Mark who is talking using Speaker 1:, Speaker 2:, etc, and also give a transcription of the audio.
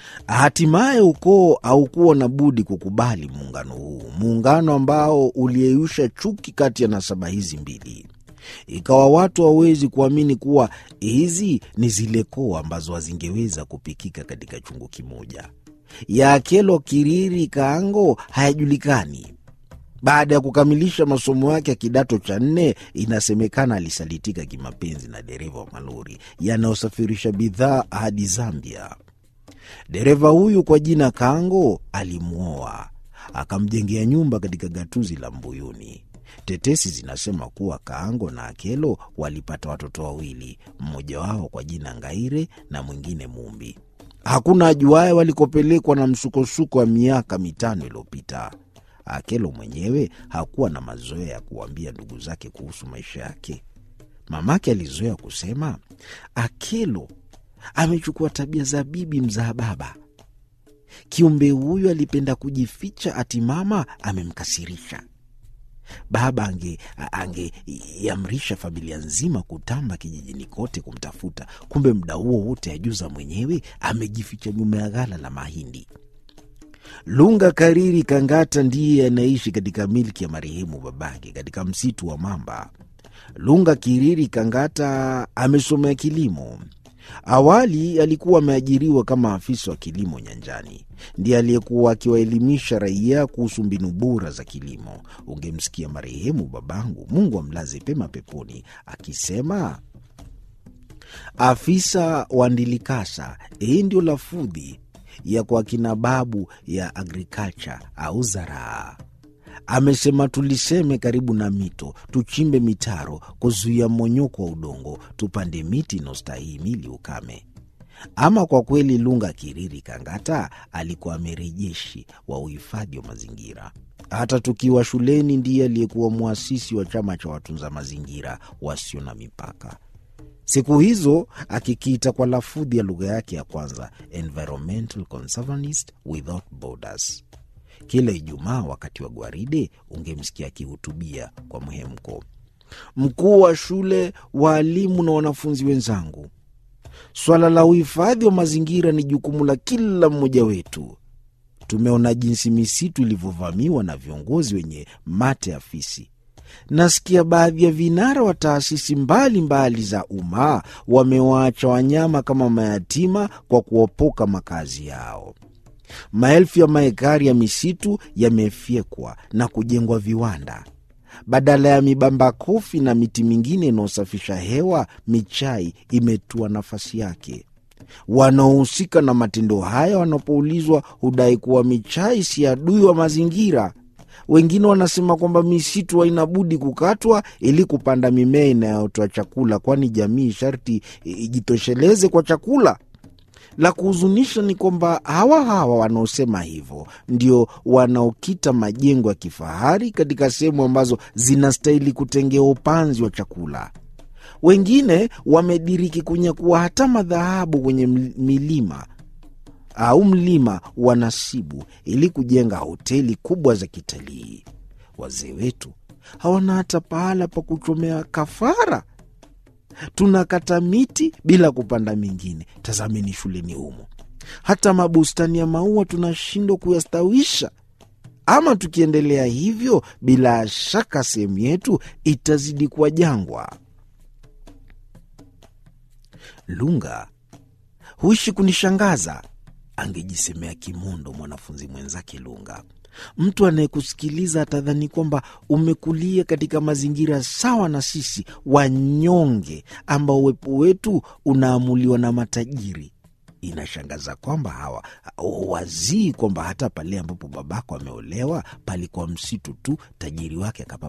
Speaker 1: Hatimaye ukoo haukuwa na budi kukubali muungano huu, muungano ambao uliyeyusha chuki kati ya nasaba hizi mbili. Ikawa watu hawawezi kuamini kuwa hizi ni zile koo ambazo hazingeweza kupikika katika chungu kimoja. Ya Akelo Kiriri Kaango hayajulikani. Baada ya kukamilisha masomo yake ya kidato cha nne, inasemekana alisalitika kimapenzi na dereva wa malori yanayosafirisha bidhaa hadi Zambia. Dereva huyu kwa jina Kango alimwoa akamjengea nyumba katika gatuzi la Mbuyuni. Tetesi zinasema kuwa Kaango na Akelo walipata watoto wawili, mmoja wao kwa jina Ngaire na mwingine Mumbi. Hakuna ajuaye walikopelekwa na msukosuko wa miaka mitano iliyopita. Akelo mwenyewe hakuwa na mazoea ya kuwaambia ndugu zake kuhusu maisha yake. Mamake alizoea kusema, Akelo amechukua tabia za bibi mzaa baba. Kiumbe huyu alipenda kujificha, ati mama amemkasirisha. Baba angeiamrisha ange familia nzima kutamba kijijini kote kumtafuta, kumbe muda huo wote ajuza mwenyewe amejificha nyuma ya ghala la mahindi. Lunga Kariri Kangata ndiye anaishi katika milki ya marehemu babake katika msitu wa Mamba. Lunga Kiriri Kangata amesomea kilimo. Awali alikuwa ameajiriwa kama afisa wa kilimo nyanjani. Ndiye aliyekuwa akiwaelimisha raia kuhusu mbinu bora za kilimo. Ungemsikia marehemu babangu, Mungu amlaze pema peponi, akisema afisa wa Ndilikasa. Hii ndio lafudhi ya kwa kina babu ya agriculture au zaraa. Amesema tuliseme karibu na mito, tuchimbe mitaro kuzuia mmonyoko wa udongo, tupande miti inaostahimili ukame. Ama kwa kweli, Lunga Kiriri Kangata alikuwa amerejeshi wa uhifadhi wa mazingira. Hata tukiwa shuleni, ndiye aliyekuwa mwasisi wa chama cha watunza mazingira wasio na mipaka siku hizo akikiita kwa lafudhi ya lugha yake ya kwanza, Environmental Conservanist Without Borders. Kila Ijumaa wakati wa gwaride ungemsikia akihutubia kwa mhemko. Mkuu wa shule, waalimu na wanafunzi wenzangu, swala la uhifadhi wa mazingira ni jukumu la kila mmoja wetu. Tumeona jinsi misitu ilivyovamiwa na viongozi wenye mate ya fisi. Nasikia baadhi ya vinara wa taasisi mbalimbali za umma wamewaacha wanyama kama mayatima kwa kuopoka makazi yao. Maelfu ya maekari ya misitu yamefyekwa na kujengwa viwanda. Badala ya mibamba kofi na miti mingine inayosafisha hewa, michai imetua nafasi yake. Wanaohusika na matendo haya wanapoulizwa hudai kuwa michai si adui wa mazingira. Wengine wanasema kwamba misitu haina budi kukatwa ili kupanda mimea inayotoa chakula, kwani jamii sharti ijitosheleze kwa chakula. La kuhuzunisha ni kwamba hawa hawa wanaosema hivyo ndio wanaokita majengo ya kifahari katika sehemu ambazo zinastahili kutengewa upanzi wa chakula. Wengine wamediriki kunyakua hata madhahabu kwenye milima au mlima wa Nasibu ili kujenga hoteli kubwa za kitalii. Wazee wetu hawana hata pahala pa kuchomea kafara. Tunakata miti bila kupanda mingine. Tazameni shuleni humo, hata mabustani ya maua tunashindwa kuyastawisha. Ama tukiendelea hivyo, bila shaka sehemu yetu itazidi kuwa jangwa. Lunga huishi kunishangaza, angejisemea kimondo mwanafunzi mwenzake Lunga. Mtu anayekusikiliza atadhani kwamba umekulia katika mazingira sawa na sisi wanyonge, ambao uwepo wetu unaamuliwa na matajiri. Inashangaza kwamba hawa wazii kwamba hata pale ambapo babako ameolewa palikuwa msitu tu, tajiri wake akapa